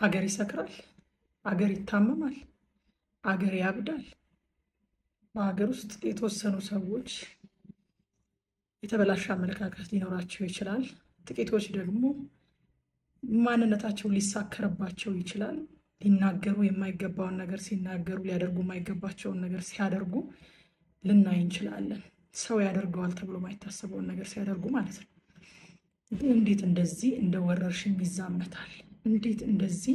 ሀገር ይሰክራል፣ አገር ይታመማል፣ አገር ያብዳል። በሀገር ውስጥ የተወሰኑ ሰዎች የተበላሸ አመለካከት ሊኖራቸው ይችላል። ጥቂቶች ደግሞ ማንነታቸው ሊሳከርባቸው ይችላል። ሊናገሩ የማይገባውን ነገር ሲናገሩ፣ ሊያደርጉ የማይገባቸውን ነገር ሲያደርጉ ልናይ እንችላለን። ሰው ያደርገዋል ተብሎ የማይታሰበውን ነገር ሲያደርጉ ማለት ነው። ግን እንዴት እንደዚህ እንደ ወረርሽኝ ይዛመታል? እንዴት እንደዚህ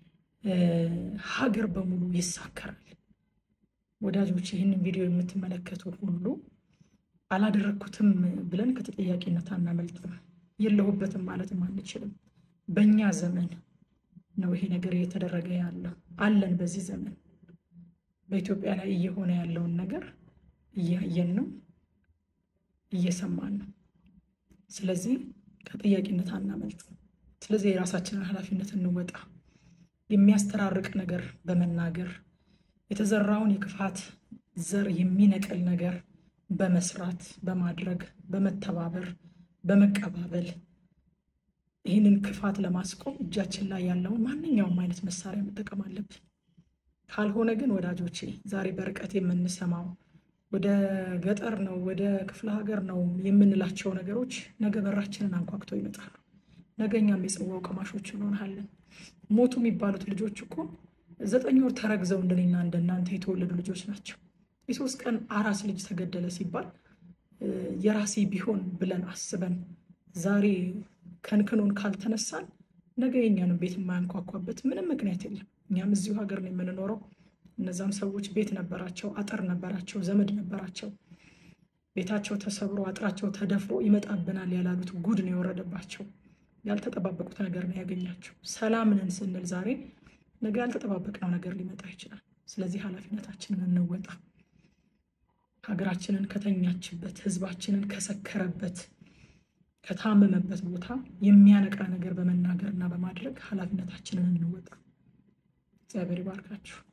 ሀገር በሙሉ ይሳከራል? ወዳጆች ይህንን ቪዲዮ የምትመለከቱ ሁሉ አላደረግኩትም ብለን ከተጠያቂነት አናመልጥም። የለሁበትም ማለትም አንችልም። በእኛ ዘመን ነው ይሄ ነገር እየተደረገ ያለው አለን። በዚህ ዘመን በኢትዮጵያ ላይ እየሆነ ያለውን ነገር እያየን ነው፣ እየሰማን ነው። ስለዚህ ከጥያቄነት አናመልጥም። ስለዚህ የራሳችንን ኃላፊነት እንወጣ። የሚያስተራርቅ ነገር በመናገር የተዘራውን የክፋት ዘር የሚነቅል ነገር በመስራት በማድረግ በመተባበር በመቀባበል ይህንን ክፋት ለማስቆም እጃችን ላይ ያለውን ማንኛውም አይነት መሳሪያ መጠቀም አለብን። ካልሆነ ግን ወዳጆቼ ዛሬ በርቀት የምንሰማው ወደ ገጠር ነው ወደ ክፍለ ሀገር ነው የምንላቸው ነገሮች ነገ በራችንን አንኳኩተው ይመጣሉ። ነገ እኛም የጽዋው ቀማሾች እንሆናለን። ሞቱ የሚባሉት ልጆች እኮ ዘጠኝ ወር ተረግዘው እንደኔና እንደናንተ የተወለዱ ልጆች ናቸው። የሶስት ቀን አራስ ልጅ ተገደለ ሲባል የራሴ ቢሆን ብለን አስበን ዛሬ ከንክኖን ካልተነሳን ነገ የኛንም ቤት የማያንኳኳበት ምንም ምክንያት የለም። እኛም እዚሁ ሀገር ነው የምንኖረው። እነዛም ሰዎች ቤት ነበራቸው፣ አጥር ነበራቸው፣ ዘመድ ነበራቸው። ቤታቸው ተሰብሮ አጥራቸው ተደፍሮ ይመጣብናል ያላሉት ጉድ ነው የወረደባቸው። ያልተጠባበቁት ነገር ነው ያገኛቸው። ሰላም ነን ስንል ዛሬ ነገ ያልተጠባበቅነው ነገር ሊመጣ ይችላል። ስለዚህ ኃላፊነታችንን እንወጣ። ሀገራችንን ከተኛችበት፣ ህዝባችንን ከሰከረበት፣ ከታመመበት ቦታ የሚያነቃ ነገር በመናገር እና በማድረግ ኃላፊነታችንን እንወጣ። እግዚአብሔር ይባርካችሁ።